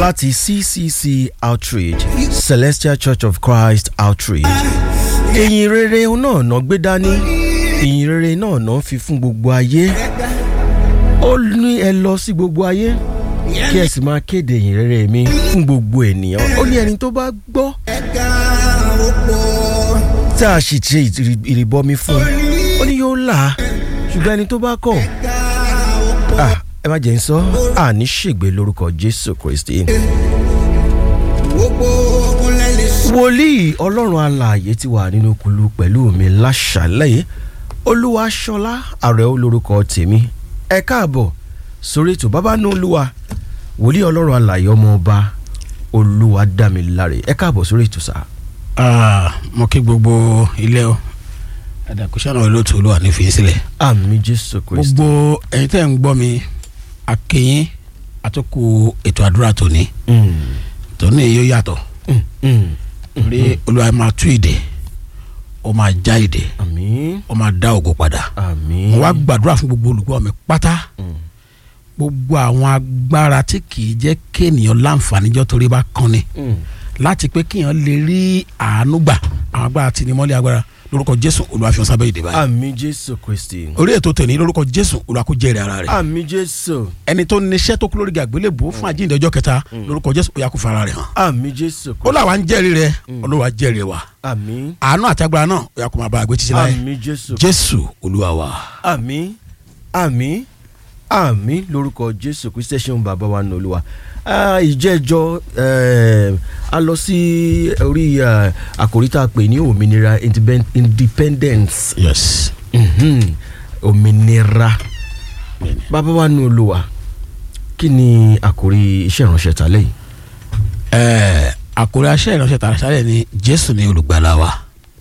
láti ccc outreach celestial church of christ outreach ìyìn rere náà ná gbé dání ìyìn rere náà ná fi fún gbogbo ayé ó ní ẹ lọ sí gbogbo ayé kí ẹ sì máa kéde ìyìn rere mi fún gbogbo ènìyàn ó ní ẹni tó bá gbọ́ tí a sì ṣe ìrì- ìrìbọmi fún ó ní yóò là á ṣùgbọ́n ẹni tó bá kọ̀ ah, ẹ má jẹ́ ń sọ àní ṣègbè lórúkọ jésù kristi. wòlíì ọlọ́run alààyè ti wà nínú kulu pẹ̀lú mi láṣàlẹ̀ olúwaṣọlá ààrẹ olórúkọ tèmi ẹ káàbọ̀ sórí ètò bàbá ní olúwa wòlíì ọlọ́run alààyè ọmọ ọba olúwa dámiláre ẹ káàbọ̀ sórí ètò sáà. Ah, mo kí gbogbo ilé o àdàkùsánà olóòtú olúwa ní fi sílẹ̀ àmì jésù kristi. gbogbo ẹ̀yin tẹ́ ń gbọ́ mi akínyín àtúkù ètò àdúrà tòní Mm, tòní yóò yàtọ̀ mm, mm. torí olúwa máa tú ìdè ó máa já ìdè àmì ó máa dá ògo padà àmì. mo wá gbàdúrà fún gbogbo olùgbọ́ mi pátá Mm. gbogbo àwọn agbára tí kì í jẹ́ kéènìyàn láǹfààní jọ́ torí bá kan ni Mm. láti pé kéèyàn lè rí àánú gbà àwọn agbára tí ni mọ́lẹ̀ agbára lórúkọ jésù olúwa fi hàn sábẹ́ ìdè báyìí àmì jésù kristi. orí ètò tèmi lórúkọ jésù olúwa kó jẹ́rìí ara rẹ̀ àmì jésù. ẹni tó níṣẹ́ tó kú lórí àgbélébùú fún àjíǹde ọjọ́ kẹta lórúkọ jésù ó yá kó fara rẹ̀ hàn àmì jésù ó kristi. làwa ń jẹ́rìí rẹ̀ olúwa jẹ́rìí wa àmì àánú àti agbára náà ó yá kó máa bá àgbé títí láyé àmì jésù. jésù olúwa wa. àmì àmì àmì lórúkọ jésù kristi ẹ ṣeun bàbá wa nù olúwa. Ah, ìjẹ́jọ́ eh, a lọ sí orí ah, àkòrí tá a pè ní òmìnira independ- independence yes. Mhm. òmìnira Bẹ́ẹ̀ni. bàbá wa nù olúwa kí ni àkòrí iṣẹ́ ìránṣẹ́ ta lẹ́yìn. ẹẹ àkórí aṣẹ ìránṣẹ́ tààrà sálẹ ni jésù ni olùgbàlà wa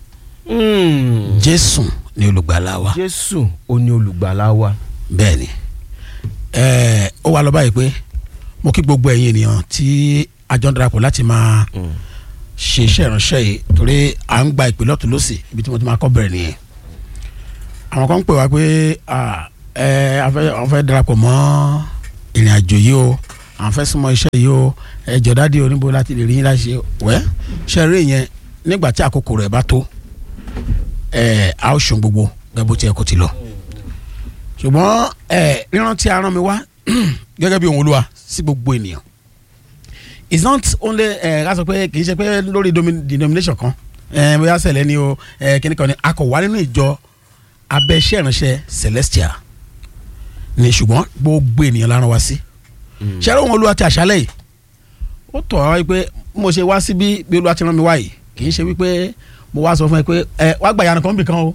Mm. jésù ni olùgbàlà wa jésù ó ní olùgbàlà wa. bẹ́ẹ̀ ni ẹẹ ó wà lọ báyìí pé mo kí gbogbo ẹ̀yin ènìyàn tí a jọ ń darapọ̀ láti máa ṣe iṣẹ́ ìránṣẹ́ yìí torí à ń gba ìpè lọ́tún lọ́sì ibi tí mo ti máa kọ́ bẹ̀rẹ̀ nìyẹn àwọn kan ń pè wá pé ah, ẹ a fẹ́ àwọn fẹ́ darapọ̀ mọ́ ìrìn àjò yìí o àwọn fẹ́ súnmọ́ iṣẹ́ yìí o ẹ jọ̀dádì oníbo láti lè rí yín láti ṣe wẹ́ ṣe rí yẹn nígbà tí àkókò rẹ̀ bá tó ẹ a ó ṣun gbogbo gẹ́gẹ́ bó ti yẹ kó ti lọ ṣùgbọ́n ẹ ríran tí a rán mi wá gẹ́gẹ́ bí ohun olúwa sí gbogbo ènìyàn it's not only ẹ ká sọ pé kì í ṣe pé lórí domi- denomination kan ẹ bóyá sẹlẹ ni o ẹ kíní kan ni a kò wá nínú ìjọ abẹ́ iṣẹ́ ìránṣẹ́ celestial ni ṣùgbọ́n gbogbo ènìyàn la rán wa sí ṣẹ́rẹ́ ohun olúwa ti àṣálẹ̀ yìí ó tọ̀ wá wípé mo ṣe wá síbí bí olúwa ti rán mi wá yìí kì í ṣe wípé mo wá sọ fún ẹ pé ẹ wá gbà yàrá kan bì kan o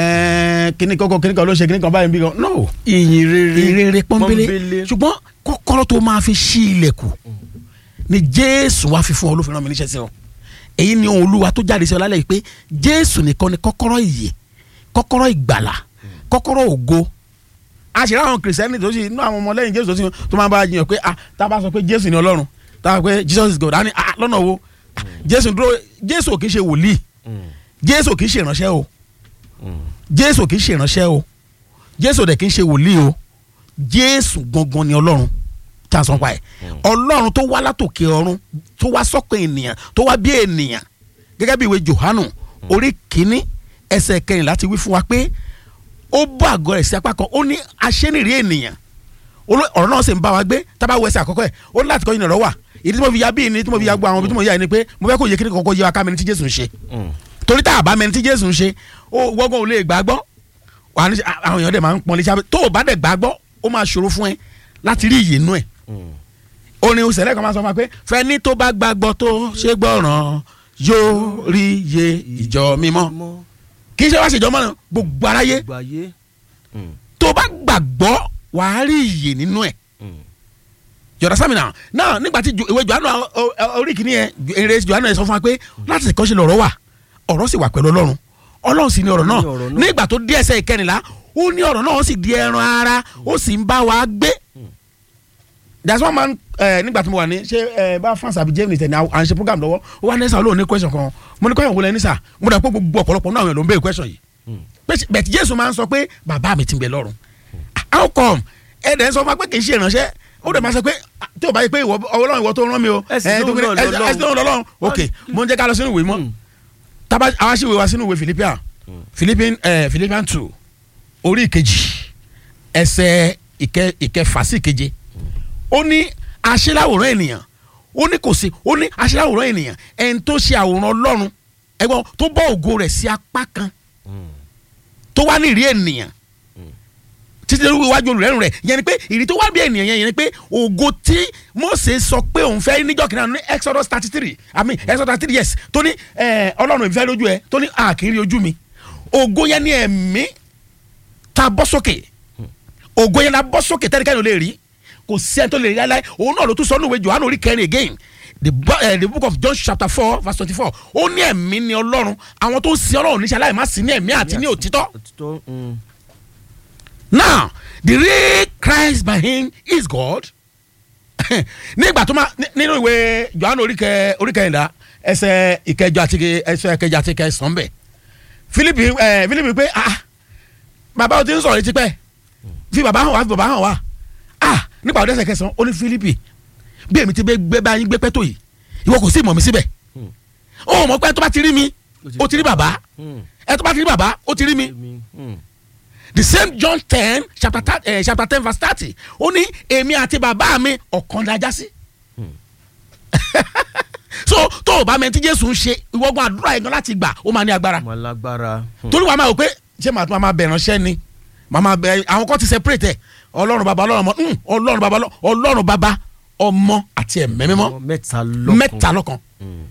ẹ kíní kọ́kọ́ kíní kan ló ṣe kíní kan báyìí bì kan no ìyìn rere ìrere pọ́nbélé ṣùgbọ́n kọ́kọ́rọ́ tó máa fi ṣí ilẹ̀kùn ni jésù wá fi fún ọ ló fi rán mi níṣẹ́ sí ọ èyí ni ohun olúwa tó jáde sí ọ lálẹ́ yìí pé jésù nìkan ni kọ́kọ́rọ́ ìyè kọ́kọ́rọ́ ìgbàlà kọ́kọ́rọ́ ògo a ṣe ráwọn kìrìsìtẹ́nì tó sì inú àwọn ọmọlẹ́yìn jésù tó sì tó máa bá a jiyàn pé ah tá a bá sọ pé jésù ni ọlọ́run tá a pé jesus is god á ní ah lọ́nà wo jésù dúró jésù ò kì í ṣe wòlíì jésù ò kì í ṣe ìránṣẹ́ o jésù ò kì í ṣe ìránṣẹ́ o jésù ò dẹ̀ kì í ṣe wòlíì o jésù gangan ni ọlọ́run tí a sọ pa ẹ̀ ọlọ́run tó wá látòkè ọ̀run tó wá sọ́kàn ènìyàn tó wá bí ènìyàn gẹ́gẹ́ bí ìwé johanu orí kínní ẹsẹ̀ kẹrìnlá ti wí fún wa pé ó bọ́ àgọ́ rẹ̀ sí apá kan ó ní aṣẹ́nìrí ènìyàn Olú- ọ̀rọ̀ náà sì ń bá wa gbé tábà wọ ẹsẹ̀ àkọ́kọ́ ẹ̀ ó ní láti kọ́ ìnira wà ìdí tí mo fi ya bí ìní tí mo fi ya gbọ́ àwọn ibi tí mo yà ni pé mo fẹ́ kó yẹ kí ni kọ́kọ́ yẹ wa ká mẹni tí jésù ń ṣe torí tá a bá mẹni tí jésù ń ṣe ó wọ́gbọ́n ò lè gbàgbọ́ wà ní àwọn èèyàn dẹ̀ máa ń pọn létí abẹ́ tó o bá dẹ̀ gbàgbọ́ ó máa ṣòro fún ẹ láti rí ìyè nú ẹ̀ orin òsèlè kan máa sọ fún wa pé fẹ́ni tó bá gbàgbọ́ tó ṣe gbọ́ràn yóò rí iye ìjọ mímọ́ kì í ṣe wá ṣèjọ mọ́nà gbogbo aráyé gbàyé. tó o bá gbàgbọ́ wàá rí ìyè nínú ẹ̀ yọ̀dá sámi náà náà nígbà tí Jo- ìwé Jòhánù ọ- ọ- orí kìíní yẹn eré Jòhánù yẹn sọ fún wa pé láti ṣe kọ́ṣe lọ́rọ̀ wà ọ̀rọ̀ sì wà pẹ̀lú Ọlọ́run Ọlọ́run sì ní ọ̀rọ̀ náà Ní ọ̀rọ̀ náà. nígbà tó dé ẹsẹ̀ ìkẹrìnlá ó ní ọ̀rọ̀ náà ó sì di ẹran ara ó sì ń bá wa gbé that's one man ẹ nígbà tí mo wà ní ṣé ẹ bá France àbí Germany tẹ̀ ní à ń ṣe program lọ́wọ́ ó wá nẹ́sà olóhùn ní question kan mo ní question wo lẹ ní sà mo dà pé gbogbo ọ̀pọ̀lọpọ̀ náà àwọn èèyàn ló ń béèrè question yìí bẹ́ẹ̀ tí Jésù máa ń sọ pé bàbá mi ti ń bẹ lọ́run how come ẹ dẹ̀ ń sọ fún wa pé kì í ṣe ìránṣẹ́ ó dẹ̀ máa sọ pé ah, tí o bá yẹ pé ìwọ ọlọ́run ìwọ tó rán mi o Ẹ̀sìn ẹ̀, tó lóhùn kéré- náà ẹ̀sìn lọ́lọ́run. ẹ̀sìn lóhùn lọ́lọ́run ok mo ń jẹ́ ká lọ sínú ìwé mọ́ Mm. tábà àwọn aṣèwé wa sínú ìwé Philippians Philippians ẹ̀ Philippians two orí ìkejì ẹsẹ̀ ìkẹ ìkẹfà sí ìkeje ó ní aṣẹ́láwòrán ènìyàn ó ní kò sí ó ní aṣẹ́láwòrán ènìyàn ẹni tó ṣe àwòrán ọlọ́run ẹgbọ́n tó bọ́ ògo rẹ̀ sí apá kan tó wá ní ìrí ènìyàn títí lórí iwájú olùrẹ́rùn rẹ̀ yẹn ni pé ìrí tó wá bí ènìyàn yẹn yẹn ni pé ògo tí Mósè sọ pé òun fẹ́ níjọ́ kìnnìkan ní Exodus thirty three I mean Exodus thirty three yes tó ní eh, ọlọ́run ìfẹ́ lójú ẹ tó ní àkìrí ojú mi ògo yẹn ni ẹ̀mí ta bọ́ sókè ògo yẹn la bọ́ sókè tẹ́nikẹ́ni ò lè rí kò sí ẹni tó lè rí láéláé òun náà ló tún sọ nínú ìwé Jòhánù orí kẹrin again the, bo- uh, the book of John chapter four verse twenty-four ó ní ẹ̀mí ni ọlọ́run àwọn tó ń sin ọlọ́run níṣẹ́ aláìmá sí ní ẹ̀mí àti ní òtítọ́ òtítọ́ mm. now the real Christ by him is God nígbà tó máa ní- nínú ìwé Jòhánù orí kẹ orí kẹrìnlá ẹsẹ̀ ìkẹjọ àti ìke- ẹsẹ̀ ìkẹjọ àti ìkẹsàn bẹ Fílípì ẹ Fílípì pé ah bàbá o ti ń sọ̀rọ̀ yìí tipẹ́ fi bàbá hàn wá fi bàbá hàn wá ah nípa ọdún ẹsẹ̀ kẹsàn ó ní Fílípì bí èmi ti gbé gbé báyìí gbé pẹ́tò yìí ìwọ kò sí ìmọ̀ mi síbẹ̀ ó mọ̀ pé tó bá ti rí mi ó ti rí bàbá Mm. ẹ tó bá ti rí bàbá ó ti rí mi Èmi, mm. the same John ten chapter thirty eh, chapter ten verse thirty ó ní èmi àti bàbá mi ọ̀kan dájá sí. so tó o bá mẹ́tí Jésù ń ṣe ìwọ́gbọ́n àdúrà yẹn gan láti gbà ó máa ní agbára ọmọ alágbára mm. torí wàá máa wò pé ṣé màá tún máa bẹ̀ ránṣẹ́ ni màá máa bẹ̀ àwọn kan ti separate ẹ̀ ọlọ́run bàbá ọlọ́run ọmọ mm, ọlọ́run bàbá ọlọ́- ọlọ́run bàbá ọmọ àti ẹ̀mẹ́ mímọ́ Ọmọ mẹ́ta lọ́kan mẹ́ta lọ́kan Mm.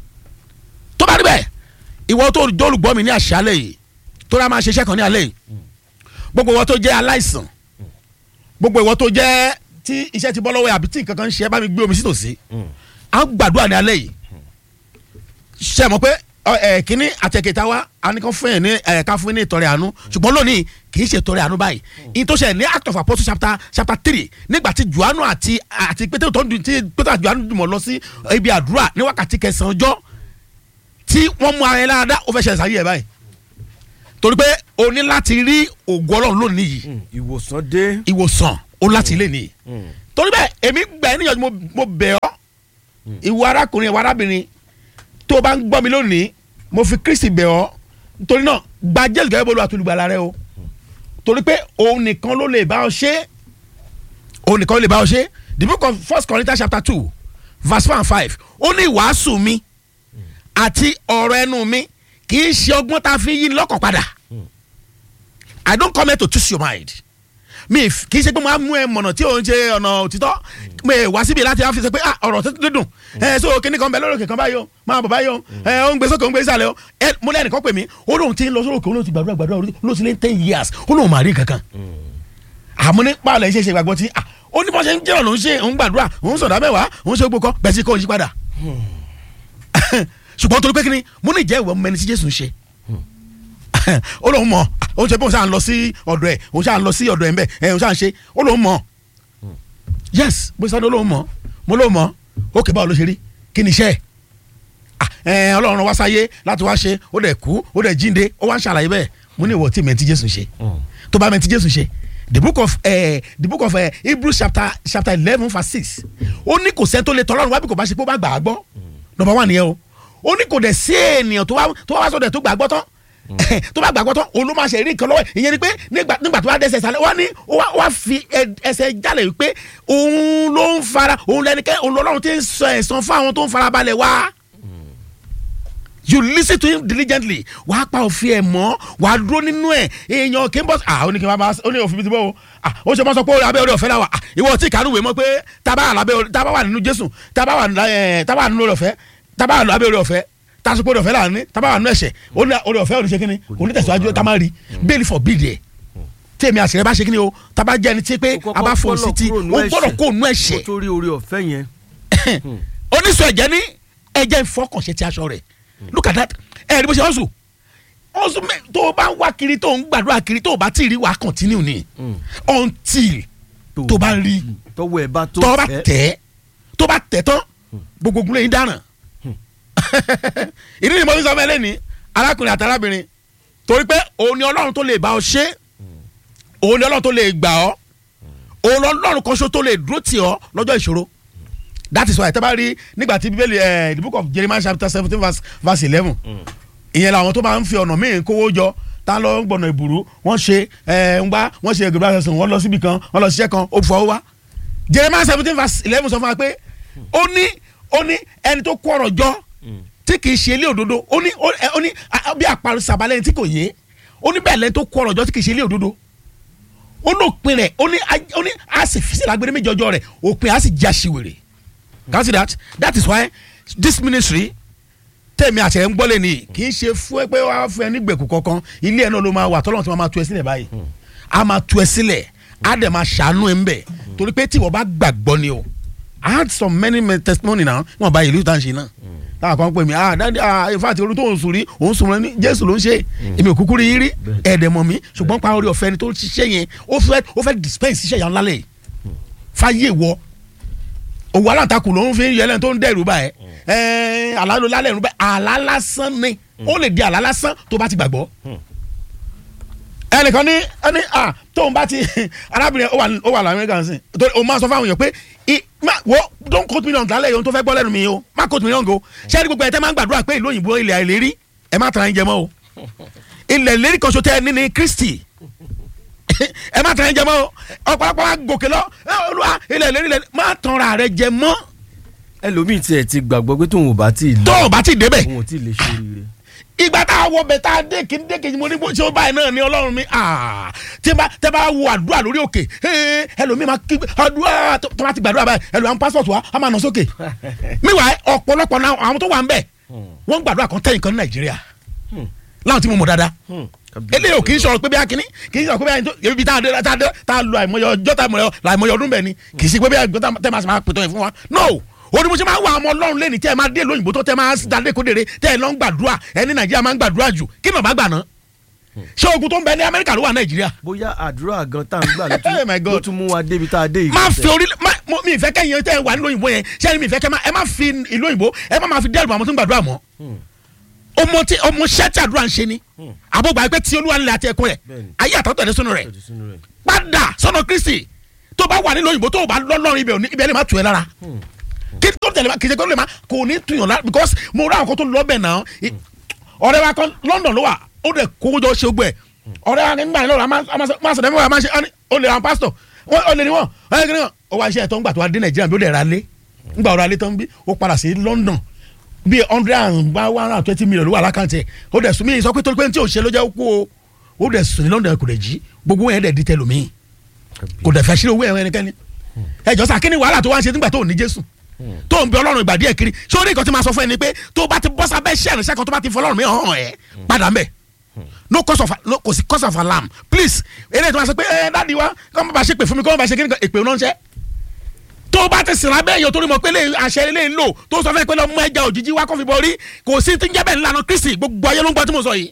tó bá rí bẹ́ẹ̀ ìwọ tó dólùgbọ́ mi ní àṣálẹ̀ yìí tó rà máa ṣiṣẹ́ kan ní alẹ́ yìí gbogbo ìwọ tó jẹ́ aláìsàn gbogbo ìwọ tó jẹ́ tí iṣẹ́ ti bọ́ lọ́wọ́ ẹ̀ àbí tí nǹkan kan ń ṣe ẹ bá mi gbé omi sí tòsí Mm. à ń gbàdúrà ní alẹ́ yìí ṣe mọ̀ pé ọ, ẹ kínní àtẹ̀kẹta wa a ní kàn fún yẹn ní ẹ ká fún yẹn ní ìtọrẹ àánú ṣùgbọ́n lónìí kì í ṣe ìtọrẹ àánú báyìí ìyí tó ṣe ní act of apostle chapter chapter three nígbà tí juanu àti àti pété tó ń dun tí pété àti juanu dùn mọ́ lọ sí ibi àdúrà ní wákàtí kẹsàn-án ọjọ́ tí wọ́n mú ara yẹn lára dá ó fẹ́ ṣẹlẹ̀ sáyé ẹ̀ báyìí torí pé o ní láti rí ògo ọlọ́run lónìí yìí Mm. ìwòsàn dé ìwòsàn o láti lè nìyí Mm. torí bẹ́ẹ̀ èmi gbà ẹ́ níyànjú mo- mo bẹ̀ ọ́ ìwọ arákùnrin ìwọ arábìnrin tó o bá ń gbọ́ mi lónìí mo fi Kristi bẹ̀ ọ́ nítorí náà gba Jésù gẹ́gẹ́ bólú àtolùgbàlà rẹ o torí pé òun nìkan ló lè bá ọ ṣe òun nìkan ló lè bá ọ ṣe the book of First Corinthians chapter two verse one and five ó ní ìwàásù mi àti ọ̀rọ̀ ẹnu mi kì í ṣe ọgbọ́n tá a fi yí ni lọ́kàn padà I don't come here to twist your mind mi f- kì í ṣe pé mo á mú ẹ mọ̀nà tí òun ṣe ọ̀nà òtítọ́ mo è wá síbi láti fi ṣe pé ah ọ̀rọ̀ tó dídùn ẹ so kíní kan bẹ lórí òkè kan báyìí o máa bọ̀ báyìí o ẹ ó ń gbé sókè ó ń gbé sàlẹ̀ o ẹ mo lẹ́nu kan pè mí ó lóun ti ń lọ sórí òkè ó lóun ti gbàdúrà gbàdúrà ó lóun ti lé ten years ó lóun máa rí kankan àmọ́ ní pààlọ́ iṣẹ́ ṣe gbàgbọ́ tí ah ó ní bọ́n ṣe ń jẹ́ ọ̀nà òun ṣe òun gbàdúrà òun sọ̀dá mẹ́wàá òun ṣe gbogbo kan bẹ́ẹ̀ sí kó yí padà ṣùgbọ́n torí pé kíni mo ní ìjẹ́ ìwọ mẹni tí Jésù ń ṣe ó lóun mọ̀ ó ń ṣe pé òun ṣáà ń lọ sí ọ̀dọ̀ ẹ̀ òun ṣáà ń lọ sí ọ̀dọ̀ ẹ̀ ń bẹ̀ ẹ̀ òun ṣáà ń ṣe ó lóun mọ̀ yes bó ṣe sáré ó lóun mọ̀ mo lóun mọ̀ ó kè báwo ló ṣe rí kí ni iṣẹ́ ẹ̀ Ah, ẹ̀ ọlọ́run wá sáyé láti wá ṣe ó dẹ̀ kú ó dẹ̀ jíǹde ó wá ń ṣàlàyé bẹ́ẹ̀ mo ní ìwọ tí mẹ́ntì Jésù ṣe Mm. tó bá mẹ́ntì Jésù ṣe the book of uh, the book of uh, Hebrews chapter chapter eleven verse six ó ní kò sẹ́ni tó lè tọ́lọ́run wá bí kò bá ṣe pé ó bá gbà á gbọ́ number one nìyẹn o ó ní kò dẹ̀ sí ènìyàn tó wá tó wá sọ̀dọ̀ tó gbà á gbọ́ tán tó bá gbà á gbọ́ tán òun ló máa ṣe rí nǹkan lọ́wọ́ ẹ̀. ìyẹn ni pé nígbà nígbà tó wá dẹ́sẹ̀ sálẹ̀ wá ní ó wá ó wá fi ẹ- ẹsẹ̀ jálẹ̀ wípé òun ló ń fara òun lẹ́nikẹ́ òun lọ́lọ́run ti ń sọ ẹ̀san fún àwọn tó ń farabalẹ̀ wá you listen to him diligently wàá pa òfin ẹ̀ mọ́ wàá dúró nínú ẹ̀ èèyàn kì í bọ́ ah ó ní kí n bá ó ní òfin mi ti bọ́ o ah ó ṣe mọ́ sọ pé abẹ́ orí ọ̀fẹ́ la wà ah ìwọ tí kàánú wèé mọ́ pé tábà wà lábẹ́ orí tábà wà nínú Jésù tábà wà ẹ̀ tábà wà nínú orí ọ̀fẹ́ tábà wà lábẹ́ orí ọ̀fẹ́ tásùpọ̀ orí ọ̀fẹ́ là ní tábà wà nínú ẹ̀ṣẹ̀ ó ní orí ọ̀fẹ́ òní ṣe kíni òní tẹ̀síwájú tá máa rí bẹ́ẹ̀ni for bíi díẹ̀ tèmi àṣírí bá ṣe kíni o tábà jẹ́ ẹni tí pé Ó a bá fò kọ́kọ́ sí ti kúrò nínú ó gbọ́dọ̀ ẹ̀ṣẹ̀. kó nú kó ẹ̀ṣẹ̀ tó rí orí ọ̀fẹ́ yẹn oníṣọ ẹ̀jẹ̀ ní ẹ̀jẹ̀ ìfọkànṣe ti aṣọ rẹ̀ look at that ẹ̀ ẹ̀ bó ṣe ọ̀sùn ọ̀sùn mẹ́ tó o bá ń wá kiri tó o ń gbàdúrà kiri tó o bá tí ì rí wàá continue ni until tó o bá rí tọwọ́ ẹ̀ bá tó tó o bá tẹ́. tẹ̀ tó o bá tẹ̀ tán gbogbo ogun lẹ́yìn dáràn ìdí ni mo fi sọ fún ẹ lẹ́ni arákùnrin àti arábìnrin torí pé òun ni ọlọ́run tó lè bá ọ ṣe òun ni ọlọ́run tó lè gbà ọ́ òun ọlọ́run kan ṣo tó lè dúró tì ọ́ lọ́jọ́ ìṣòro that is why tẹ́ bá rí nígbà tí bíbélì ẹ̀ the book of Jeremiah chapter seventeen verse verse eleven ìyẹn làwọn tó máa ń fi ọ̀nà míì kówó jọ tá lọ ń gbọ̀nà ìbùrú wọ́n ṣe ẹ̀ ń gbá wọ́n ṣe ẹgbẹ̀rún àṣẹṣe wọ́n lọ síbi kan wọ́n lọ ṣiṣẹ́ kan ó fọwọ́ wá Jeremiah seventeen verse eleven sọ fún wa pé ó ní ó ní ẹni tó kó ọ̀rọ̀ jọ tí kì í ṣe ilé òdodo ó ní ó ní bí àparò sàbálẹ̀ tí kò yé ó ní bẹ́ẹ̀ lẹ́ni tó kó ọ̀rọ̀ jọ tí kì í ṣe ilé òdodo ó ní òpin rẹ̀ ó ní ó ní a sì fi sílẹ̀ agbèrè méjì ọjọ́ rẹ̀ òpin a sì já síwèrè can you see that that is why this ministry tẹ̀mí àṣẹ ń gbọ́lẹ̀ ni kì í ṣe fún ẹ pé wàá fún ẹ ní gbèkú kankan ilé ẹ náà ló máa wà tọ́lọ́run tí wọ́n máa tú ẹ sílẹ̀ báyìí a máa tú ẹ sílẹ̀ a dẹ̀ máa ṣàánú ẹ ń bẹ̀ torí pé tí wọ́n bá gbàgbọ́ ni o I had some many many testimony now wọn bá ìlú ìtàn ṣe náà táwọn kan pè mí ah dáadé ah in fact olú tó ń sùn rí òun sùn rẹ ní Jésù ló ń ṣe èmi ò kúkú rí yín rí ẹ̀ẹ́dẹ̀ mọ̀ mí ṣùgbọ́n pa orí ọ̀fẹ́ ni tó ṣiṣẹ́ yẹn ó fẹ́ ó fẹ́ dispense iṣẹ́ yẹn lálẹ́ yìí fáyé wọ òwò aláǹtakùn ló ń fi yẹlẹ tó ń dẹrù báyẹ ẹ àlá ló lálẹ́ ìrú bẹ́ẹ̀ àlá lásán ni ó lè di àlá lásán tó bá ti gbàgbọ́ ẹnìkan ní ẹni à tóun bá ti arábìnrin ó wà ó wà lamẹ́ríkà sí torí o máa sọ fáwọn èèyàn pé wo don't quote me wrong lálẹ́ yòó tó fẹ́ gbọ́ lẹ́nu mi o má quote me wrong o ṣé ẹni gbogbo ẹ̀ tẹ́ máa ń gbàdúrà pé ìlú òyìnbó ilẹ̀ àìlérí ẹ má tara ẹ jẹ mọ́ o ilẹ̀ ìlérí kan so tẹ́ ẹ ní ní Kristi ẹ má tara ẹ jẹ mọ́ o ọ̀pọ̀lọpọ̀ wa gòkè lọ olúwa ilẹ̀ ìlérí lẹ̀ má tanra rẹ jẹ mọ́. ẹlòmíì tiẹ̀ ti gbàgbọ́ pé tóun ò bá tí ì lọ tó o bá ti débẹ̀ òun ò tí ì lè ṣe rire ìgbà tá a wọ bẹ tá a dé kí n dé kejì mo ní bó ṣe ó báyìí náà ní ọlọ́run mi tí bá tẹ bá wo àdúrà lórí òkè ẹlòmíì máa kí àdúrà tó bá ti gbàdúrà báyìí ẹlòmíì àwọn pásítọ̀tù wa á máa nà sókè miwàá ọ̀pọ̀lọpọ̀ náà àwọn tó wà ń bẹ̀ wọ́n gbàdúrà kan tẹ̀yìn kan ní nàìjíríà láwọn tí mo mọ̀ dáadáa eléyìí ò kì í sọ̀rọ̀ pé bí akínní kì í sọ̀rọ̀ pé bí akínní ibi tá a dé tá a dé tá a lo àìmọye ọjọ́ tá a àìmọye ọdún bẹ̀ ni kì í sí pé bí akínní tẹ́ máa pètò yẹn fún wa no òní mo ṣe máa ń wà ọmọ ọlọ́run lẹ́ni tẹ́ ẹ máa dé lóyìnbó tó tẹ́ máa dalé kódere tẹ́ ẹ lọ ń gbàdúrà ẹni nàìjíríà máa ń gbàdúrà jù kí ni ọba gbà ná. ṣé ogun tó ń bẹ ní amẹ́ríkà ló wà nàìjíríà. bóyá àdúrà gan tá à ń gbà ló tún mú wa débi tá a dé yìí. má fi orí mi ìfẹ́ kẹ́yìn tẹ́ ẹ wà nílò òyìnbó yẹn ṣé ẹni mi ìfẹ́ kẹ́ ẹ má fi ìlú òyìnbó ẹ má máa fi dẹ́rù àwọn tó ń gbàdúrà mọ́. ọmọ tí ọmọ ṣẹ́tì àdúrà ń ṣe ni àbọ̀gbà pé tí olúwa nílẹ̀ àti ẹ̀kọ́ rẹ̀ ayé àtọ́tọ̀ ẹ̀ sínú rẹ̀ padà sọ́nà kristi tó bá wà nílò òyìnbó tó bá lọ́lọ́rin ibẹ̀ ibẹ̀ lè má tù ẹ́ lára kí tó tẹ̀lé kì í ṣe kó lè má kò ní tuyàn lára because mo rà àwọn kan tó lọ bẹ̀ náà ọ̀rẹ́ wa kan London ló wà ó dẹ̀ kówó jọ ṣe gbẹ ọ̀rẹ́ wa nígbà yẹn lọ́rọ̀ a máa sọ̀rọ̀ ẹ̀mọ́ wa máa ṣe ó lè ra pásítọ̀ ó lè ní wọ́n ẹ̀ kí ni wọ́n ó wá iṣẹ́ ẹ̀tọ́ ńgbà tó wá dé Nàìjíríà bí ó dẹ̀ ra lé ńgbà ọ̀rọ̀ alẹ́ tó ń bí ó padà sí London bí hundred and one hundred and twenty million ló wà lákàntì ẹ̀ ó dẹ̀ sùn mí sọ pé torí pé tí ò ṣe ló jẹ́ kó o ó dẹ̀ sùn ní London kò dẹ̀ jí gbogbo yẹn dẹ̀ di tẹlómi kò dẹ̀ fẹ́ ṣílẹ̀ owó ẹ̀rọ ẹnikẹ́ni ẹ̀jọ̀ sà kí ni wàhálà tó wá ń ṣe nígbà tó ò ní Jésù tó ń bẹ ọlọ́run ìgbà díẹ̀ kiri ṣé orí nǹkan tí máa sọ fún ẹ ni pé tó bá ti bọ́ sábẹ́ iṣẹ́ ìrìnsẹ́ kan tó bá ti fọ ọlọ́run mi hàn ẹ́ padà mbẹ́ no cause of no kò sí cause of alarm please eléyìí tó máa sọ pé ẹ dáàdi wa kọ́ mọ́ bá ṣe pè fún mi kọ́ mọ́ bá ṣe kíni kan èpè náà ń ṣẹ́ tó bá ti sìn lábẹ́ èèyàn torí mọ̀ pé lè àṣẹ ilé ń lò tó sọ fẹ́ pé lọ́mọ ẹja òjijì wá kọ́fì bọ́rí kò sí ti ń jẹ́ bẹ́ẹ̀ ńlànà Kristi gbogbo ayé ló ń gbọ́ tí mo sọ yìí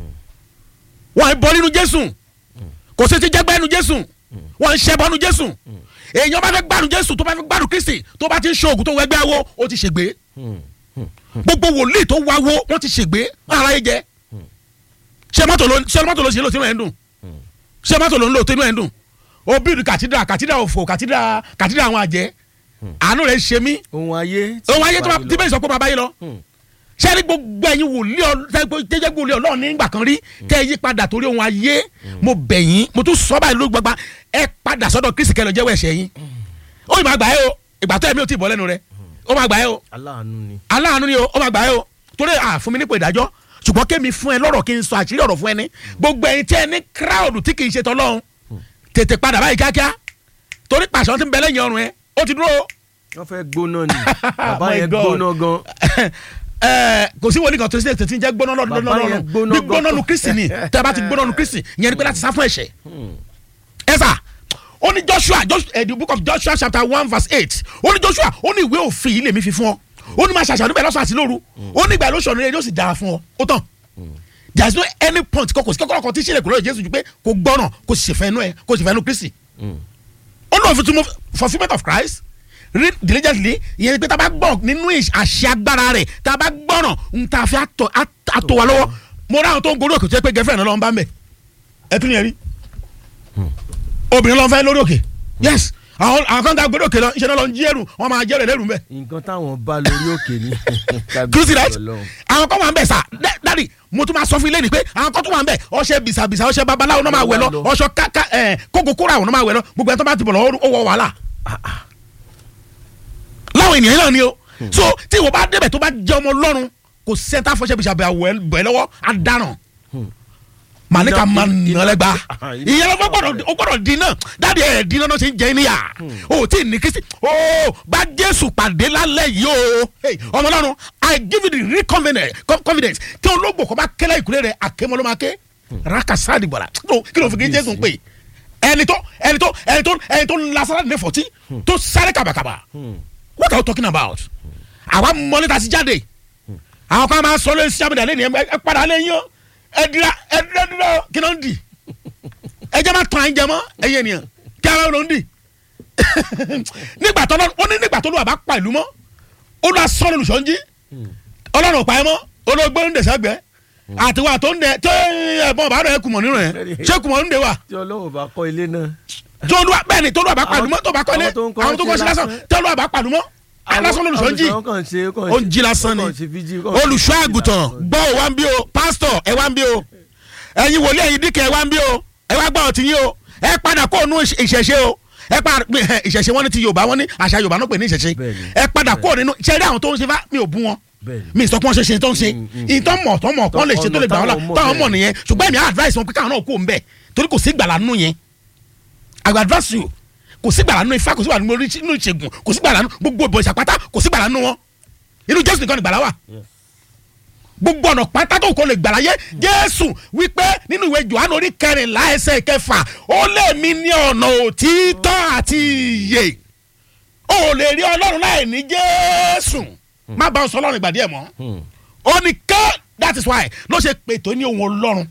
wọ́n ń bọ́ nínú Jésù kò sí ti jẹ́gbẹ́ nínú Jésù wọ́n ń ṣẹ́bọ́ nínú Jésù èèyàn bá fẹ́ gbádùn jésù tó bá fẹ́ gbádùn kristi tó bá ti ń ṣe oògùn tó wẹgbẹ́ awo ó ti ṣègbé gbogbo wòlíì tó wáwo wọ́n ti ṣègbé ara yẹ jẹ ṣé mọ́tò ló ṣé mọ́tò ló ṣe lò tínú ẹ̀ ń dùn ṣé mọ́tò ló ń lò tínú ẹ̀ ń dùn ó bíìrì kàtídà kàtídà òfò kàtídà kàtídà àwọn àjẹ́ àánú rẹ̀ ṣe mí ohun ayé ohun ayé tí bẹ́ẹ̀ sọ pé bàbá yìí lọ ṣé ní gbogbo ẹ̀yin wòlíì tẹ́jẹ́ wòlíì ọlọ́run nígbà kan rí tẹ́ ẹ yí padà torí ohun ayé mo bẹ̀ yín mo tún sọ báyìí ló gbagba ẹ padà sọ́dọ̀ kristi kẹ́ lọ jẹ́wọ́ ẹ̀ṣẹ̀ yín ó máa gbà ẹ́ o ìgbà tó ẹ̀mí ò tí ì bọ́ lẹ́nu rẹ ó máa gbà ẹ́ o aláàánú ni aláàánú ni o ó máa gbà ẹ́ o torí à fún mi nípò ìdájọ́ ṣùgbọ́n kémi fún ẹ lọ́rọ̀ kí n sọ àṣírí ọ̀rọ̀ fún ẹ ní gbogbo ẹ̀yin tí ẹ ní kíráùdù tí kì í ṣe tọ́lọ́run tètè padà báyìí kíákíá torí pàṣẹ ti ń bẹ lẹ́yìn ọrùn ẹ ó ti dúró. wọ́n fẹ́ gbóná ni bàbá yẹn gbóná gan kò sí wòlíì kan tó ṣe tètè ń jẹ́ gbóná lọ́dún bí gbóná nu kristi ni tẹ́ bá ti gbóná nu kristi ìyẹn ni pé láti sá fún ẹ̀ṣẹ̀. ẹ sà ó ní joshua the book of joshua chapter one verse eight ó ní joshua ó ní ìwé òfin yìí lèmi fi fún ọ ó ní máa ṣàṣàdún bẹ́ẹ̀ lọ́sàn àti lóru ó ní ìgbà lóṣù ọ̀nà yóò sì dára fún ọ ó tán there is no any point kò sí kọ́kọ́rọ́ kan tí sílẹ̀ kò lóye jésù ju pé kò gbọ́ràn kò sì ṣèfẹ́ inú ẹ kò sì fẹ́ inú kristi ó ní òfin tún fulfilment of christ read diligently ìyẹn ni pé tá a bá gbọ́ nínú àṣẹ agbára rẹ̀ tá a bá gbọ́ràn ń ta fi àtọ̀ wa lọ́wọ́ mo ráhùn tó ń gorí òkè tó yẹ pé gẹ́fẹ́ náà lọ́n bá ń bẹ̀ ẹ tún yẹn rí obìnrin lọ́n fẹ́ lórí òkè yes àwọn àwọn kan ká gbọdọ̀ kẹlọ iṣẹ́ náà lọ ń jí ẹrù wọn máa jẹ́rẹ̀ lẹ́rù mbẹ́ nǹkan táwọn bá lórí òkè ni do you see that Ọlọ́run. àwọn kan wà ń bẹ̀ sà Dá- dádì mo tún máa sọ fún ilé ni pé àwọn kan tún wà ń bẹ̀ ọṣẹ bìsàbìsà ọṣẹ babaláwo náà máa wẹ̀ lọ ọṣọ káká ẹ̀ kókó kóra àwọn náà máa wẹ̀ lọ gbogbo ẹ̀ tó bá ti bọ̀ lọ ó wọ wàhálà láwọn ènìyàn náà ni o so tí ìwọ bá débẹ̀ tó bá jẹ́ ọmọ Ọlọ́run kò sẹ́ńtà fọṣẹ bìsàbìsà bẹ̀ lọ́wọ́ adaràn màníkà Iná- máa iná- nà lẹ́gba Ah, iná- ìyẹn ló gbọ́dọ̀ ó gbọ́dọ̀ di náà dáàdi ẹ̀ di náà ṣe ń jẹ níyà o tí ì ní kristi o bá jésù pàdé lálẹ́ yìí o Hey, ọmọ ọlọ́run i give you the real confidence co- confidence tí olóògbò kọ́ bá kẹ́lẹ́ ìkúlẹ̀ rẹ̀ àkémọ́ ló máa ké rakasadi bọ̀dà kí ló fi kí jésù ń pè ẹni tó ẹni tó ẹni tó ẹni tó lasara ní fọ̀tí tó sáré kàbàkàbà what are you talking about àwa mọ́lẹ́ta sí jáde àwọn kan máa sọ lórí sábẹ̀dà lẹ́nu ẹ padà lẹ́yìn o ẹ dira ẹ dira dira o kí ló ń di ẹ jẹ́ máa tán ẹ jẹ mọ́ ẹ yé nìyẹn kí ara ló ń di nígbà tó lọ ó ní nígbà tó lọ àbá pa ìlú mọ́ ó lọ sọ lóṣọ́ ń jí ọlọ́run ò pa ẹ mọ́ olóògbé ń dẹ̀sẹ̀ gbẹ àtiwá tó ń dẹ tó ẹ̀bọ̀n bá rẹ̀ kùmọ̀ nínú ẹ̀ ṣé kùmọ̀ ń dẹ wà tí ọlọ́run bá kọ́ ilé náà. tó lọ bẹ́ẹ̀ ni tó lọ àbá pa ìlú mọ́ tó bá kọ́ ilé àwọn tó ń kọ́ àwọn tó kọ́ sí ṣe lásán lásán. tó lọ àbá pa ìlú mọ́ alásán lóṣọ́ ń jí olùṣọ́ kàn ṣe kàn ó ń jí lásán ni kàn ṣe fíjì, kàn ṣe olùṣọ́ fíjì àgùntàn lásán. gbọ́ ò wá ń bí o pásítọ̀ ẹ wá ń bí o ẹ̀yin wòlíì ẹ̀yin díkẹ̀ ẹ wá ń bí o ẹ wá gbọ́ ọtí yín o ẹ padà kó nínú ìṣẹ̀ṣe o ẹ padà ìṣẹ̀ṣe wọn ní ti Yorùbá wọn ní àṣà Yorùbá náà pè ní ìṣẹ̀ṣe Bẹ́ẹ̀ni, ẹ padà kó nínú ṣẹ́rí àwọn tó ń ṣe fá mi ò bú wọn Bẹ́ẹ̀ni. mi sọ pé wọ́n ṣe ṣe tó ń ṣe ìtọ́ mọ̀ tọ́ mọ̀ kọ́ lè ṣe tó lè gbà wọ́n la Ọ̀nà táwọn mọ̀ táwọn mọ̀ bẹ́ẹ̀. nìyẹn ṣùgbọ́n èmi advice wọn pé káwọn náà kó ń bẹ̀ torí kò sí gbàlà nínú yẹn I will advise you kò sí gbàlà nínú ifá kò sí gbàlà nínú orí- nínú ìṣègùn kò sí gbàlà nínú gbogbo ìbọn ìṣàpátá kò sí gbàlà nínú wọn inú Jésù nìkan ni gbàlà wà gbogbo ọ̀nà pátá tó kò lè gbàlà yé Jésù wípé nínú ìwé Jòhánù orí kẹrìnlá ẹsẹ̀ kẹfà ó lé mi ní ọ̀nà òtítọ́ àti ìyè ó lè rí Ọlọ́run láì ní Jésù má bá ọ sọ Ọlọ́run ìgbàdí ẹ̀ mọ́ ó ní ká that is why ló ṣe pètò ní ohun Ọlọ́run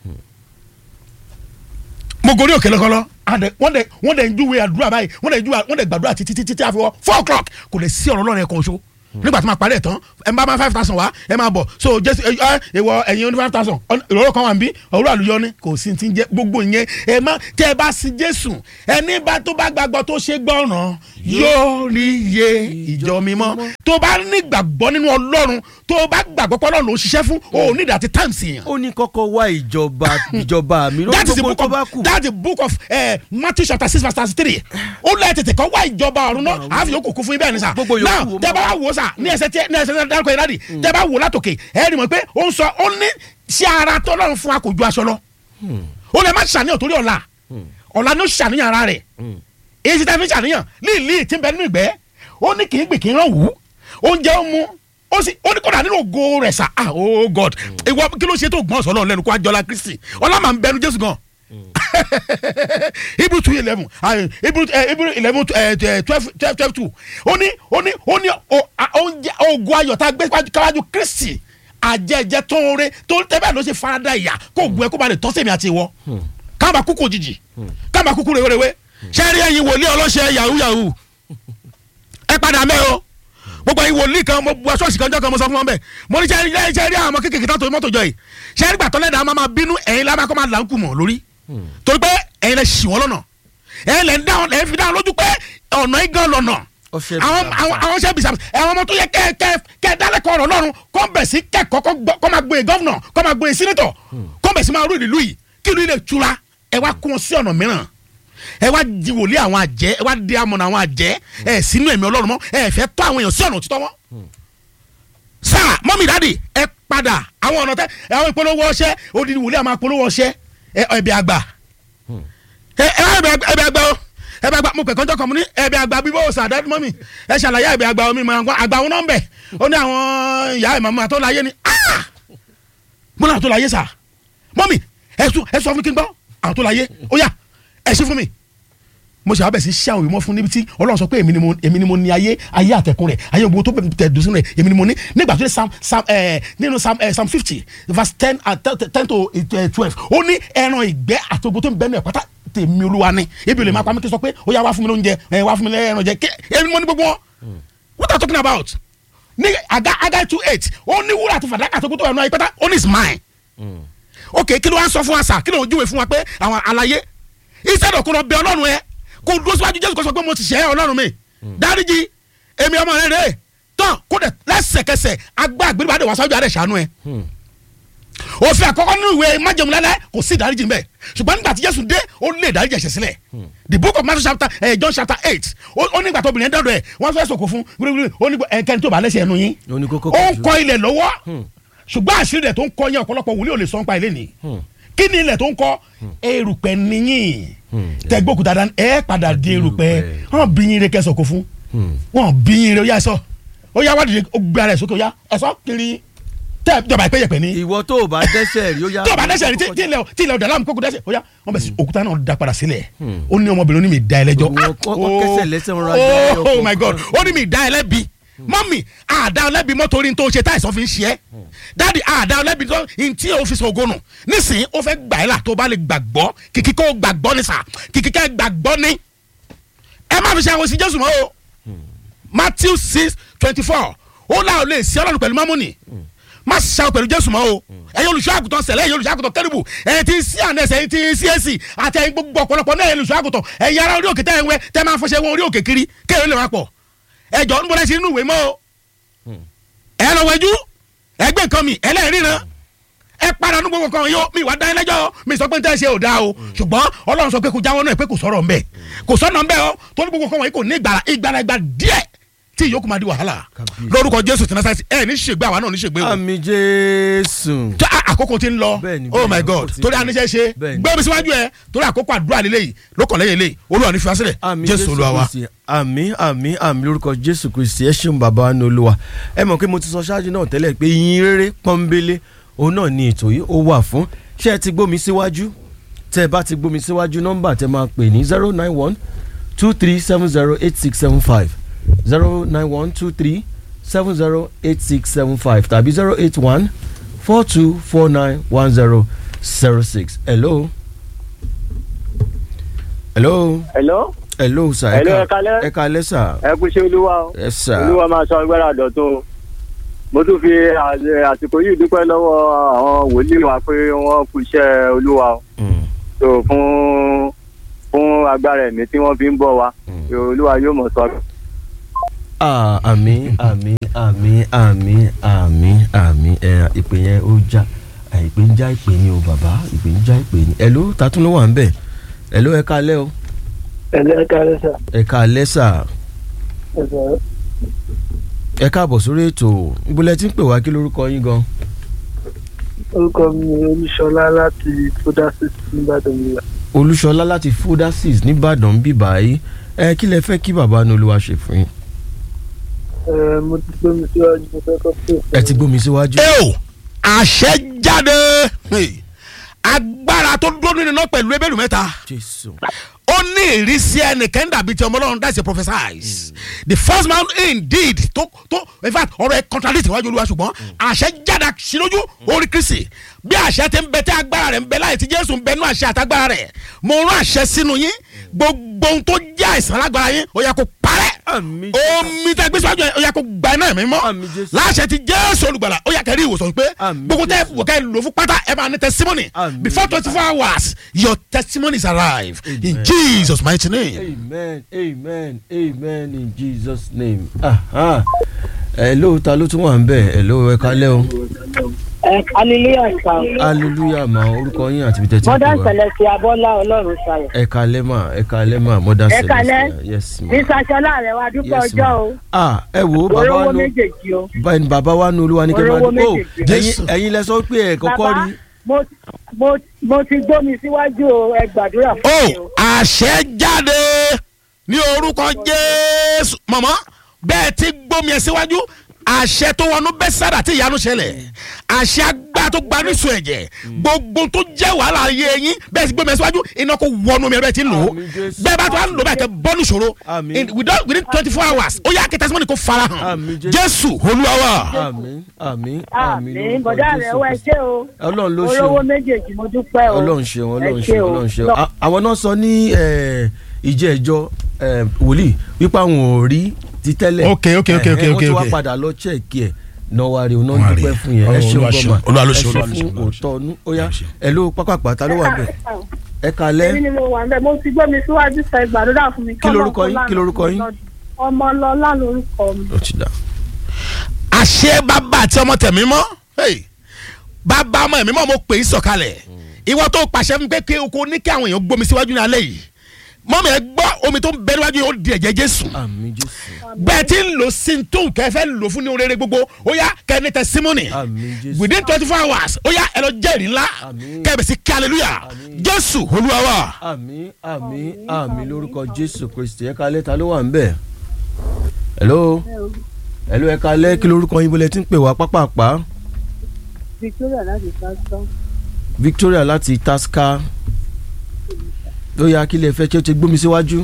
mo gorí òkè lọ́kọ́lọ́ àdẹ wọ́n dẹ̀ wọ́n dẹ̀ ń júwe àdúrà báyìí wọ́n dẹ̀ ń júwe wọ́n dẹ̀ gbàdúrà títí títí tí a fi wọ́ four o'clock kò lè sí ọ̀rọ̀ Ọlọ́run ẹ̀kan ṣo nígbà tí ma parí ẹ̀ tán ẹ bá máa five thousand wá ẹ máa bọ̀ so jésù ẹ ẹ ìwọ ẹ̀yin oní five thousand ìrọ̀rọ̀ kan wà ń bí ọ̀rọ̀ àlùyọ ni kò sí ti ń jẹ gbogbo ìyẹn ẹ má tẹ ẹ bá sí jésù ẹni bá tó bá gbàgbọ́ tó ṣe gbọ́ràn yóò rí iye ìjọ mímọ́ tó bá nígbàgbọ́ nínú ọlọ́run tó bá gbàgbọ́ pé ọlọ́run ló ṣiṣẹ́ fún o ò ní ìdàtí times yẹn ó ní kọ́kọ́ wá ìjọba ìjọba mi lórí that is the gbogbo book tó of bá kù. that is the book of uh, Matthew chapter six verse thirty three ó lẹ́yìn tètè kọ́ wá ìjọba ọ̀run náà àfi yòókù kún fún ibẹ̀ ni sà Gbogbo yòókù now wo tẹ́ bá wá wò ó sà ní ẹsẹ̀ tí ní ẹsẹ̀ tí dárúkọ yìí láti tẹ́ bá wò látòkè ẹ̀ rí mọ̀ pé ó ń sọ ó ní sí ara tó lọ́run fún wa kò ju aṣọ lọ ó lè má ṣàníyàn torí ọ̀la ọ̀la ní ó ṣàníyàn ara rẹ̀ èyí ti tẹ́ fi ṣàníyàn líìlí tí ń bẹ nínú ìgbẹ́ ó ní kì í gbì kì í rán wù ú oúnjẹ ó mu ó sì ó ní kódà nínú ògo rẹ̀ sà ah oh god ìwọ kí ló ṣe tó gbọ́n sọ́lọ́ lẹ́nu kó àjọlá kristi ọlá máa ń bẹnu jésù gan hebrew two eleven hebrew hebrew eleven twelve twelve twelve two ó ní ó ní ó ní o- a- oúnjẹ ogun ayọ̀ tá a gbé káwájú kristi àjẹjẹ tó ń re tó tẹ́bẹ̀ ló ṣe farada ìyà kó gun ẹ kó ba lè tọ́ sẹ́mi àti ìwọ káàbà kúkú òjijì káàbà kúkú rèwerèwe sẹ́rí ẹ̀yin wòlíì ọlọ́ṣẹ́ yahoo yahoo ẹ padà mẹ́ o gbogbo ẹ̀yin wòlíì kan mo bu aṣọ́ọ̀ṣì kan jọ́ kan mo sọ fún wọn bẹ́ẹ̀ mo ní sẹ́rí sẹ́rí àwọn ọmọ kékeré tó mọ́tò jọ yìí sẹ́rí gbàtọ́ lẹ́dàá máa máa bínú ẹ̀yin lábàá kọ́ máa là ń kù mọ̀ lórí torí pé ẹ̀yin lẹ ṣì wọ́n lọ́nà ẹ̀yin lẹ ń dá wọn lẹ ń fi dá wọn lójú pé ọ̀nà igan lọ́nà Ọṣẹ àwọn bìsàbìsà. àwọn àwọn ṣẹ́ bìsàbìsà ẹ̀wọ̀n ọmọ tó yẹ kẹ́ kẹ́ kẹ́ dálẹ́kọ̀ ọ̀rọ̀ lọ́rùn kọ́ bẹ̀ sí kẹ́kọ̀ọ́ kọ́ gbọ́- kọ́ máa gbé gọ́vnà kọ́ máa gbé sínétọ̀ kọ́ bẹ̀ sí máa rú ìlú yìí kí ìlú yìí lè tura ẹ wá kún wọn sí ọ̀nà mìíràn ẹ wá di wòlíì àwọn àjẹ́ ẹ wá di amọ̀nà àwọn àjẹ́ ẹ sínú ẹ̀mí ọlọ́run mọ́ ẹ fẹ́ tọ́ àwọn èèyàn sí ọ̀nà òtítọ́ wọn. sáà mọ́mí dáàdì ẹ padà àwọn ọ̀nà tẹ àwọn ìpolówó ọṣẹ odidi wòlíì àwọn apolówó ọṣẹ ẹ ẹbí àgbà ẹ ẹ wá ẹbí àgbà ẹbí àgbà o ẹbí àgbà mo pẹ̀ kọ́ńtọ́ kan mo ní ẹbí àgbà bíbó ọ̀sà dáàdì mọ́mí ẹ ṣàlàyé ẹbí àgbà omi mọ̀ àgbà wọn náà ń bẹ̀ ó ní àwọn ìyá ìmọ̀ àtọ́ láyé ni ah mo náà tó láyé sà mọ́mí ẹ sọ ẹ sọ fún kí n gbọ́ àwọn tó láyé ó yá ẹ ṣí fún mi mo ṣe àbẹ̀sí ṣé àwọn ìmọ̀ fún níbi tí ọlọ́run sọ pé èmi ni mo èmi ni mo ní ayé ayé àtẹ̀kùn rẹ̀ ayé gbogbo tó bẹ̀ tẹ̀ dùn sínú rẹ̀ èmi ni mo ní nígbà tó dé sam sam ẹ̀ nínú sam ẹ̀ sam fifty verse ten and ten to eh, twelve ó ní ẹran ìgbẹ́ àti gbogbo tó ń bẹ́ẹ̀ nù ẹ̀ pátá tèmi olúwa ni ebi olè máa pa mí kí n sọ pé ó yá wá fún mi lóúnjẹ ẹ̀ wá fún mi lẹ́ẹ̀ràn jẹ kí èmi mo ní gbogbo wọn what are you talking about ní aga aga two eight ó ní wúrà àti fàdákà tó gbogbo ẹ̀ nù ayé pátá ó ní is mine ok kí ló wá ń sọ fún wa sà kí ló ń júwe fún wa pé àwọn àlàyé instead of kó lọ bẹ ọlọ́run ẹ kó dúró síwájú jésù kó sọ pé mo ti ṣẹ̀ ẹ́ ọlọ́run mi dáríjì èmi ọmọ rẹ rè tán kó dẹ̀ lẹ́sẹ̀kẹsẹ̀ agbá àgbélébàdé wá sáájú àdé ṣàánú ẹ òfin àkọ́kọ́ nínú ìwé májẹ̀mú lálẹ́ kò sí ìdáríjì ń bẹ̀ ṣùgbọ́n nígbà tí jésù dé ó lé ìdáríjì ẹ̀ṣẹ̀ sílẹ̀ the book of matthew chapter eh, john chapter eight ó ó nígbà tó obìnrin dọ́dọ̀ ẹ̀ wọ́n fẹ́ sọ̀kò fún gbúgbúrú ó ní ẹnikẹ́ni tó bá lẹ́sẹ̀ ẹnu yín Ó ní kókó ó ń kan kọ ilẹ̀ lọ́wọ́ ṣùgbọ́n àṣírí rẹ̀ tó ń kọ yẹn ọ̀pọ̀lọpọ̀ wòlíì ò lè sọ ń pa ilé ni kí ni ilẹ̀ tó ń kọ erùpẹ̀ níyìn tẹgbókùtà dání ẹ padà di erùpẹ̀ erùpẹ̀. wọn bí yín re kẹsàn kó fún wọn bí yín re ó yá ẹ sọ ó yá wádìí ó gbé ara ẹ sókè ó yá ẹ sọ kiri tẹ jọba ìpè yẹpẹ ní ìwọ tó o bá dẹ́sẹ̀ rí ó yá. tí o bá dẹ́sẹ̀ rí tí tí ilẹ̀ tí ilẹ̀ ọ̀dà láàmú kókó dẹ́sẹ̀ ó yá wọn bẹ̀ sí òkúta náà da padà sílẹ̀ ó ní ọmọbìnrin ó ní mi da ẹ lẹ́jọ́ Wọ́n- wọ́n- wọ́n Ah, kẹ́sẹ̀ lẹ́sẹ̀ wọn ra dá ẹ oh, ọkọ̀ oh my god kan. ó ní mi da ẹ lẹ́bi mọ́mì àdá ọlẹ́bi mọ́tòrí tó ṣe táìsàn fi ń ṣe ẹ́ dáàdi àdá ọlẹ́bi tó ń tí o fi sọ̀gọ́nù nísìnyí ó fẹ́ gbà ẹ́ là tó bá lè gbàgbọ́ kìkì kó gbàgbọ́ ní sà kìkì kẹ́ gbàgbọ́ ní ẹ má fi ṣe àwọn sí jésù mọ́ o matthew six twenty four ó láò lè sí ọlọ́run pẹ̀lú mámúnì má ṣàwọn pẹ̀lú jésù mọ́ o ẹ̀yin olùṣọ́ àgùntàn sẹ̀lẹ̀ ẹ̀yin olùṣọ́ àgùntàn kẹ́rìbù ẹ̀yin tí ń sí ànẹ́sì ẹ̀yin tí ń sí èsì àti ẹ̀yin gbogbo ọ̀pọ̀lọpọ̀ náà ẹ̀yin olùṣọ́ àgùntàn ẹ̀yin ará orí òkè tẹ́ ẹ̀ ń wẹ́ tẹ́ máa fọṣẹ́ wọn orí òkè kiri kéèrè lè wá pọ̀ ẹ̀jọ̀ ń bọ́lá sí inú ìwé mọ́ o ẹ̀ lọ wẹ̀jú ẹgbẹ́ nǹkan mi ẹlẹ́rìíran ẹ padà ní gbogbo kan yóò mi wá dá ẹlẹ́jọ́ mi sọ pé n tẹ́ ṣe ò dáa o ṣùgbọ́n ọlọ́run sọ pé kò jáwọ́ náà pé kò sọ̀rọ̀ ńbẹ kò sọ̀nà ńbẹ o tó ní gbogbo kan wọ̀nyí kò ní ìgbàlá ìgbàlá ìgbà díẹ̀ tí ìyókù máa di wàhálà Kábíyèsí. lórúkọ jésù tí nasasi ẹ ní ṣègbè àwa náà ní ṣègbè o àmì jésù. tí a- àkókò ti ń lọ Bẹ́ẹ̀ni, oh bẹ́ẹ̀ni, my àkókò god ti ń torí lọ. aníṣẹ́ ṣe Bẹ́ẹ̀ni. gbé mi síwájú ẹ torí àkókò àdúrà lélẹ́yìí lókànlẹ́yìn eléyìí olúwa ní fiwásílẹ̀ àmì jésù olúwa wa. kristi àmì àmì àmì lórúkọ jésù kristi ẹ ṣeun bàbá wa ní olúwa ẹ mọ̀ pé mo ti sọ ṣáájú náà tẹ́lẹ̀ pé yín rere pọ́nbélé òun náà ni ètò yìí ó wà fún ṣé ẹ ti gbómi síwájú tẹ́ ẹ bá ti gbómi síwájú nọ́mbà tẹ́ máa pè ní zero nine one two three seven zero eight six seven five zero nine one two three seven zero eight six seven five tàbí zero eight one four two four nine one zero zero six hello hello hello hello sir Hello, ẹ ẹ kálẹ́. ẹ kalẹ́ sir ẹ kú ṣe olúwa o ẹ sir olúwa máa sọ agbára dọ̀tun mo tún fi à- àsìkò yìí dúpẹ́ lọ́wọ́ àwọn wòlíì wa pé wọ́n kú iṣẹ́ olúwa o Mm, so fún fún agbára ẹ̀mí tí wọ́n fi ń bọ̀ wá Mm. So, olúwa yóò mọ̀ sọ. ah àmì àmì àmì àmì àmì àmì ẹ ìpè yẹn ó já ẹ, ìpè ń já ìpè ni o bàbá ìpè ń já ìpè ni hello tatún ló wà ń bẹ̀ hello ẹ kalẹ́ o ẹ̀lẹ́ kárẹ́ sà ẹ kalẹ́ sà ẹ̀sẹ̀ ẹ káàbọ̀ sórí ètò ìbúlẹ̀ tí ń pè wá kí lórúkọ yín gan orúkọ mi ni olúṣọlá láti fúdásí nìbàdàn mi olúṣọlá láti fodasis nìbàdàn bí báyìí ẹ kí lẹ fẹ́ kí bàbá ní olúwa ṣe fún yín ẹ mo ti gbé mi síwájú mo fẹ́ kọ́ pé ẹ ti gbómi síwájú. ẹ o àṣẹ jáde Hey. agbára tó dúró nínú iná pẹ̀lú ebéèrè mẹ́ta jésù ó ní ìrísí ẹnìkan dàbí ti ọmọ ọlọ́run that's a prophesize the first man indeed tó tó in fact ọ̀rọ̀ ẹ contradict iwájú olúwa ṣùgbọ́n àṣẹ jáde sílójú orí kristi bí àṣẹ ti ń bẹ tí agbára rẹ̀ ń bẹ láì tí jésù ń bẹ nú àṣẹ àtagbára rẹ̀ mo rán àṣẹ sínú yín gbogbo ohun tó jẹ́ àìsàn lágbára yín ó yá kó parẹ́ àmì jésù omi tẹ gbé síwájú yẹn ó yá kó gba iná ẹ̀mí mọ́ Àmín Jésù. láṣẹ ti jésù olùgbàlà ó yá kẹrí ìwòsàn pé Àmín gbogbo tẹ Jésù. wò ká lò fún pátá ẹ máa ní testimony Àmín before twenty four hours your testimonies arrive in Amen. jesus mighty name. amen amen amen in jesus name aha hello ta ló tún wà ń bẹ̀ hello ẹ kalẹ́ o ẹ hallelujah sir hallelujah ma orúkọ yín àti ibi tẹ́tí modern wá celestia abọ́lá ọlọ́run ṣayọ̀ ẹ kalẹ́ ma ẹ kalẹ́ ma mother Ẹ kalẹ́. celestia yes ma ní sasọlá rẹ wá dúpẹ́ yes ọjọ́ ma o ah ẹ wo bàbá orówó wa nù méjèèjì o báyìí bàbá wa nù olúwa ní kí n máa Orówó dùn ó méjèèjì. ẹ̀yin Jésù. ẹ̀yin lẹ sọ pé ẹ kọ́kọ́ bàbá rí mo mo mo ti gbómi síwájú o ẹ gbàdúrà fún ó mi o àṣẹ jáde ní orúkọ jésù mọ̀mọ́ bẹ́ẹ̀ ti gbómi ẹ̀ síwájú àṣẹ tó wọnú bẹ́sàdà tí ìyanu ṣẹlẹ̀ àṣẹ agbára tó gbanú ìsun ẹ̀jẹ̀ gbogbo tó jẹ́ wàhálà ayé yín bẹ́ẹ̀ ti gbómi ẹ̀ síwájú iná kó wọnú mi ẹ̀ bẹ́ẹ̀ ti lò ó Àmín Jésù. bẹ́ẹ̀ bá tó wà ń lò bẹ́ẹ̀ kẹ́ bọ́ọ̀lù ṣòro Àmín. In- within within twenty four hours ó yá kí testimony kó fara hàn Àmín Jésù. jésù olúwa wa. àmín àmín àmín àmì lórúkọ bọ̀dá rẹ Jésù wá ẹ Kristi. ṣé o ọlọ́run ló ṣe orówó o. méjèèjì mo dúpẹ́ o ọlọ́run ṣeun ọlọ́run Ẹ ṣeun ṣé o. ọlọ́run ṣeun Lọ- À- àwọn náà sọ ní eh, ìjẹ́ ẹjọ́ eh, wòlíì wípé àwọn ò rí ti tẹ́lẹ̀ Ok, ok, ok, Eh, ok, eh, ok, wọ́n ti wá ok. padà lọ chẹ́ẹ̀kì ẹ̀ náà wá rí o náà Wọ́n á rí. dúpẹ́ fún yẹn ẹ Ọlọ́run ṣeun Olúwa ṣeun, gọ́mà Olúwa ló ẹ ṣeun, ṣe Olúwa ló fún ṣeun, Olúwa ló òótọ́ ọdún ó yá Olúwa ṣeun. ẹ ló pápápá ta ló wà bẹ̀ ẹ kalẹ́ èmi ni mo wà ń bẹ̀ mo ti gbọ́ mi síwájú sọ ìgbàdúrà fún mi. Kí lorúkọ yín? Kí lorúkọ yín? ọmọlọlá lorúkọ mi. ó ti dà àṣẹ bàbá àti ọmọ tẹ̀mí mọ́ hey, bàbá ọmọ ẹ̀mí mọ́ mo pè é sọ̀kalẹ̀ ìwọ tó pàṣẹ fún pé kí o kò ní kí àwọn èèyàn gbómi síwájú ní alẹ́ yìí mọ́mí ẹ gbọ́ omi tó ń bẹ níwájú yìí ó di ẹ̀jẹ̀ jésù àmì jésù bẹ́ẹ̀ tí ń lò sí tó nǹkan ẹ fẹ́ lò fún ní orere gbogbo ó yá kẹ́ ní testimony àmì jésù within twenty four hours ó yá ẹ lọ jẹ́rìí ńlá Àmín. kẹ́ ẹ bẹ̀ sí kí hallelujah jésù olúwa wa. àmì àmì àmì lórúkọ jésù kristi ẹ kalẹ́ ta ló wà ń bẹ̀ hello hello ẹ kalẹ́ kí lorúkọ yín bọ́lẹ̀ tí ń pè wá pápápá victoria láti sásán. victoria láti tasca ó yá kí lè fẹ́ kí ó ti gbómi síwájú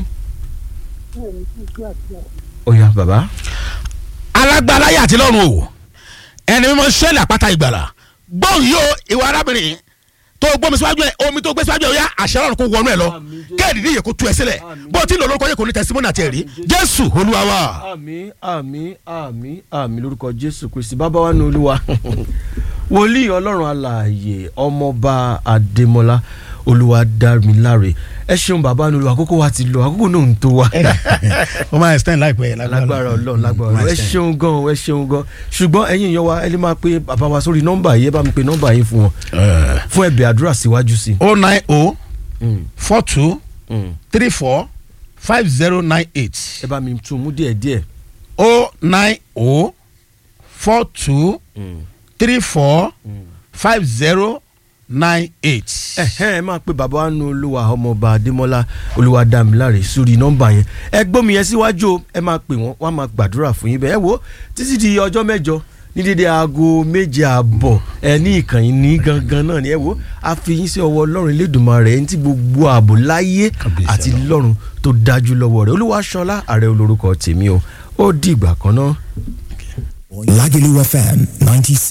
ó yá bàbá alágbára ayé àti lọ́run o ẹni mímọ́ sẹ́lẹ̀ àpáta ìgbàlà gbọ́n yìí o ìwà arábìnrin tó gbọ́mi síwájú ẹ omi tó gbé síwájú ẹ ó yá àṣẹ ọ̀run kó wọnú ẹ lọ Àmín Jésù. kéèdì níyè kó tú ẹ sílẹ̀ Àmín bó o ti ń lò lórúkọ yẹ kó ní tẹsímọ́nì àti ẹ̀rí jésù olúwa wa. àmì àmì àmì àmì lórúkọ jésù kristi bàbá wa ní olúwa wòlíì ọlọ́run alààyè ọmọọba adémọlá olúwadámiláre ẹ ṣeun bàbá ní olúwa àkókò wa ti lọ àkókò náà ń tó wa ó máa extend láìpẹ́ lágbára ọlọ́run lágbára ọlọ́run ẹ ṣeun gan ẹ ṣeun gan ṣùgbọ́n ẹ̀yin èèyàn wa ẹ lè máa pe bàbá wa sórí nọ́mbà yìí ẹ bá mi pe nọ́mbà yìí fún wọn fún ẹ̀bẹ̀ àdúrà síwájú sí o nine o Mm, four two mm. three four five zero nine eight ẹ bá mi tún mú díẹ̀ díẹ̀ o nine o four two three four five zero nine eight. ẹhẹ́n ẹ máa pe bàbá wa nu olúwa ọmọọba adémọlá olúwadámiláre sórí nọ́mbà yẹn ẹ gbómi yẹn síwájú o ẹ máa pè wọ́n wọ́n á máa gbàdúrà fún yín bẹ́ẹ̀ ẹ wo títí di ọjọ́ mẹ́jọ ní dédé aago méje àbọ̀ ẹ ní ìkànnì ní gangan náà ni ẹ wo a fi yín sí ọwọ́ ọlọ́run elédùnmarè ẹni tí gbogbo ààbò láyé Kábíyèsí àti Ọlọ́run. lọ́run tó dájú lọ́wọ́ rẹ̀ olúwaṣọlá ààrẹ olórúkọ tèmi o ó di ìgbà kan náà. Lagelu FM 96.